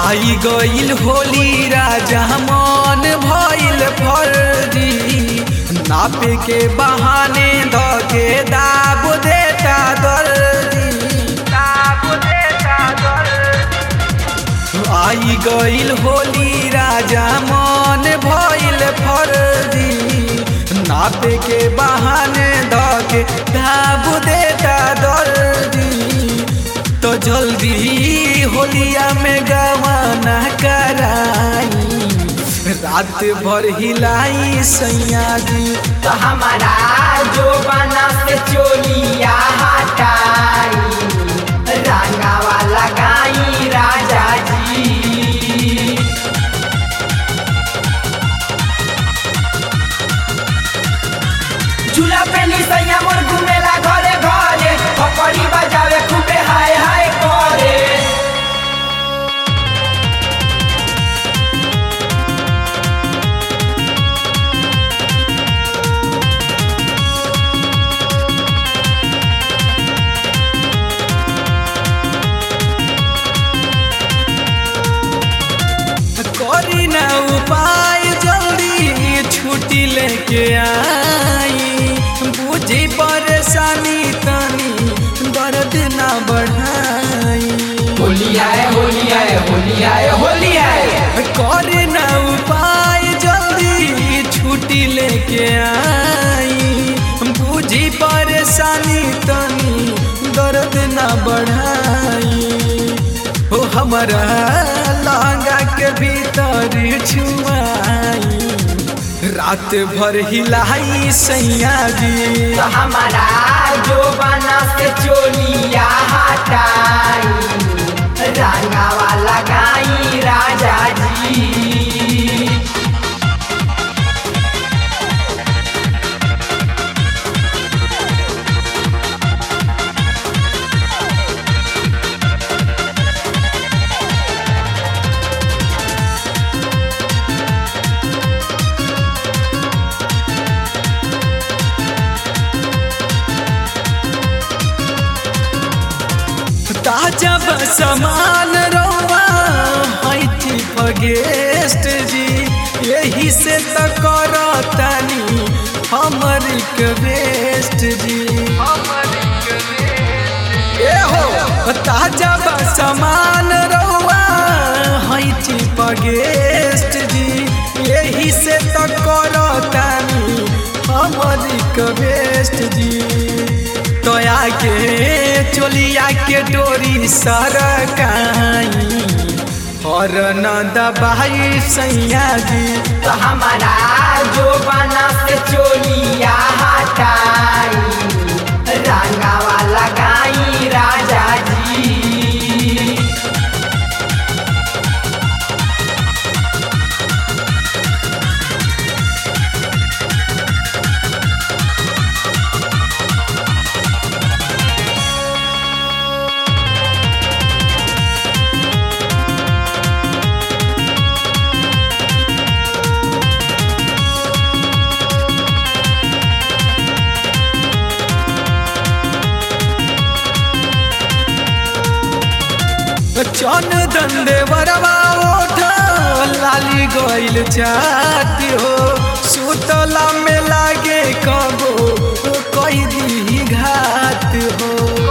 आई गईल होली राजा मन भइल फर्जी नापे के बहाने ध के दाब देता दर्जी दाब देता दर्जी आई गईल होली राजा मन भइल फर्जी नापे के बहाने ध के दाब देता दर्जी तो जल्दी होलिया में गवाना कराई रात भर हिलाई सैया जी तो हमारा जो बना से चोलिया हटाई रंगावा लगाई राजा जी झूला पे निसैया मोर घूमेला घरे घरे पकड़ी बजावे खूबे हाय हाय करे करी ना उपाय जल्दी छुट्टी लेके आई बुझी परेशानी तनी दर्द ना बढ़ाई होली आए होली आए होली आए होली आए करे ना उपाय जल्दी छुट्टी लेके आई बुझी परेशानी तनी दर्द ना बढ़ाई हो हमारा लहंगा के भीतर छुआई रात भर हिलाई सैया जी तो हमारा जो बना से चोलिया हटाई रंगावा लगाई राजा जी ताजा समान रौआ हैठी गेस्ट जी यही से तो करतानी हमर रिक्वेस्ट जी ए हो ताजा समान रौआ हैठी गेस्ट जी यही से तो करतानी हमर रिक्वेस्ट जी तोया के चोलिया के डोरी सरकाई और न दबाई सैया जी तो हमारा जो बना से चोलिया हटाई रंगावा लगाई राजा जी चन दंडे बरवा ओठ लाली गइल चाती हो सुतला में लागे कबो कई दी घात हो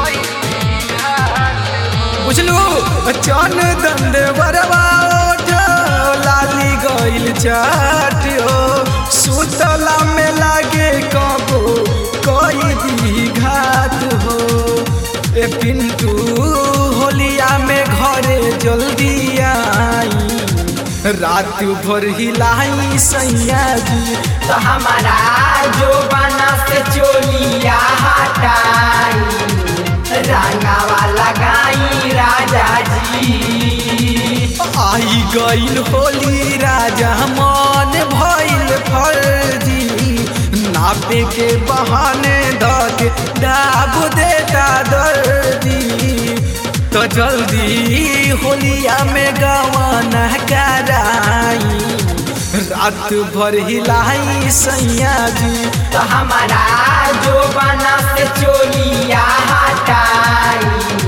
बुझलू चन दंडे बरवा ओठ लाली गइल चाती हो सुतला में लागे कबो कई दी घात हो ए पिंटू होलिया में घरे जल्दी आई रात भर हिलाई सैया जी तो हमारा जो बना से चोलिया हटाई रंगावा लगाई राजा जी आई गईल होली राजा मन भइल फर्जी नापे के बहाने दग दाब देता दर्दी तो जल्दी होलिया में गवाना कराई रात भर हिलाई सैया जी तो हमारा जो बना से चोलिया हटाई